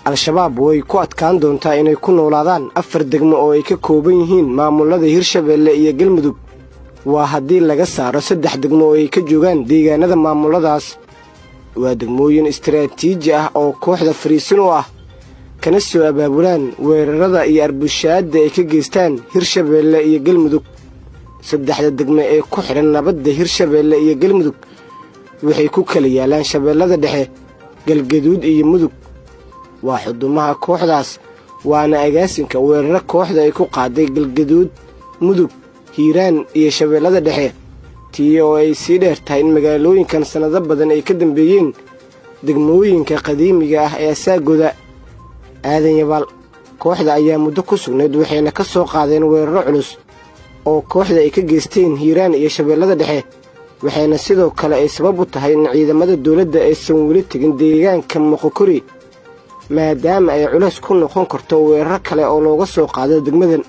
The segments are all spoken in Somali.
al-shabaab way ku adkaan doontaa inay ku noolaadaan afar degmo oo ay ka kooban yihiin maamulada hirshabeelle iyo galmudug waa haddii laga saaro saddex degmo oo ay ka joogaan deegaanada maamuladaas waa degmooyin istaraatiiji ah oo kooxda fariisin u ah kana soo abaabulaan weerarada iyo arbushaadda ay ka geystaan hirshabeelle iyo galmudug saddexda degme ee ku xidhan nabadda hirshabeelle iyo galmudug waxay ku kala yaalaan shabeellada dhexe galgaduud iyo mudug waa xudumaha kooxdaas waana agaasinka weeraro kooxda ay ku qaaday galgaduud mudug hiiraan iyo shabeellada dhexe tii oo ay sii dheer tahay in magaalooyinkan sannado badan ay ka dambeeyeen degmooyinka qadiimiga ah ee asaagooda aadan yabaal kooxda ayaa muddo ku sugnayd waxayna ka soo qaadeen weeraro culus oo kooxda ay ka geysteen hiiraan iyo shabeellada dhexe waxayna sidoo kale ay sabab u tahay in ciidamada dawladda aysan weli tegin deegaanka moqokori maadaama ay culays ku noqon karto weeraro kale oo looga soo qaado degmadan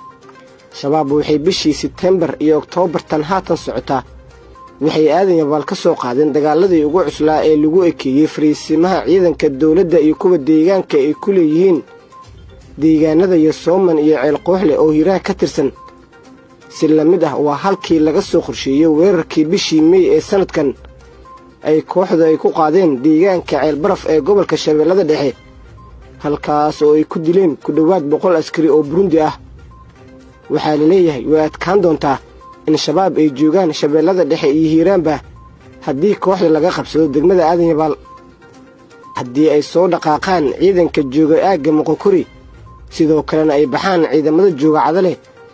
shabaab waxay bishii sebtembar iyo oktoobartan haatan socotaa waxay aadan yabaal ka soo qaadeen dagaaladii ugu cuslaa ee lagu ekeeyey fariisimaha ciidanka dawladda iyo kuwa deegaanka ay ku leeyihiin deegaanada yosooman iyo ceelqooxle oo hiiraan ka tirsan si la mid ah waa halkii laga soo qorsheeyey weerarkii bishii mey ee sannadkan ay kooxdu ay ku qaadeen deegaanka ceelbaraf ee gobolka shabeellada dhexe halkaas oo ay ku dileen ku dhowaad boqol askari oo burundi ah waxaa la leeyahay way adkaan doontaa in shabaab ay joogaan shabeellada dhexe iyo hiiraanba haddii kooxda laga qabsado degmada aadan yabaal haddii ay soo dhaqaaqaan ciidanka jooga aagga moqokori sidoo kalena ay baxaan ciidamada jooga cadale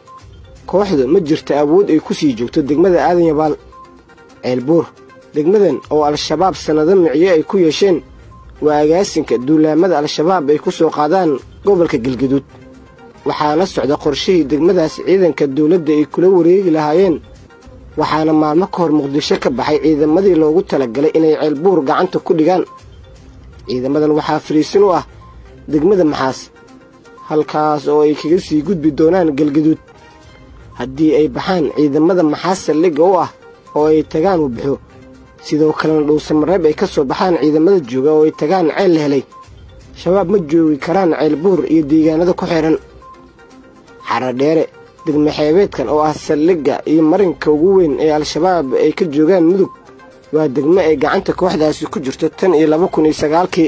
kooxda ma jirta awood ay ku sii joogto degmada aadan yabaal ceelbuur degmadan oo al-shabaab sannado micyo ay ku yeesheen waa agaasinka duulaamada al-shabaab ay ku soo qaadaan gobolka galgaduud waxaana socda qorshihii degmadaas ciidanka dawladda ay kula wareegi lahaayeen waxaana maalmo ka hor muqdisho ka baxay ciidamadii loogu talagalay inay ceelbuur gacanta ku dhigaan ciidamadan waxaa fariisin u ah degmada maxaas halkaas oo ay kaga sii gudbi doonaan galgaduud haddii ay baxaan ciidamada maxaas saldhigga u ah oo ay tagaan wabixo sidoo kalena dhuusamareeb ay ka soo baxaan ciidamada jooga oo ay tagaan ceel la helay shabaab ma joogi karaan ceelbuur iyo deegaanada ku xidhan xaradheere degme xeebeedkan oo ah saldhigga iyo marinka ugu weyn ee al-shabaab ay ka joogaan mudug waa degmo ay gacanta kooxdaasi ku jirto tan iyo laba kun iyo sagaalkii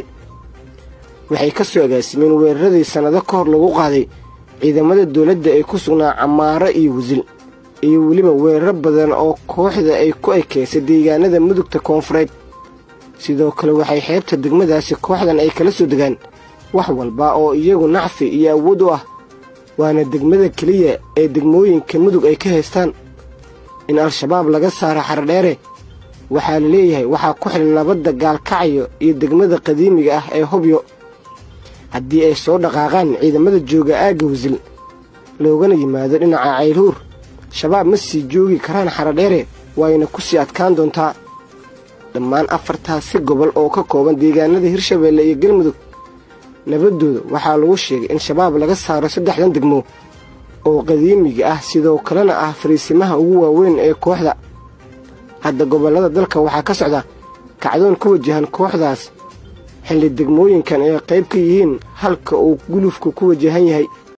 waxay ka soo agaasimeen weeraradii sannado ka hor lagu qaaday ciidamada dawladda ay ku sugnaa camaaro iyo wasil iyo weliba weeraro badan oo kooxda ay ku ekeysay deegaanada mudugta koonfureed sidoo kale waxay xeebta degmadaasi kooxdan ay kala soo degaan wax walba oo iyagu nacfi iyo awood u ah waana degmada keliya ee degmooyinka mudug ay ka haystaan in al-shabaab laga saaro xaradheere waxaa la leeyahay waxaa ku xidhan nabadda gaalkacyo iyo degmada qadiimiga ah ee hobyo haddii ay soo dhaqaaqaan ciidamada jooga aagga wasil loogana yimaado dhinaca caylhuur shabaab ma sii joogi karaan xaradheere waayna ku sii adkaan doontaa dhammaan afartaasi gobol oo ka kooban deegaanada hirshabeelle iyo galmudug nabaddooda waxaa lagu sheegay in shabaab laga saaro saddexdan degmo oo qadiimiga ah sidoo kalena ah fariisimaha ugu waaweyn ee kooxda hadda gobollada dalka waxaa ka socda kacdoon ku wajahan kooxdaas xilli degmooyinkan ay qayb ka yihiin halka uu gulufku ku wajahan yahay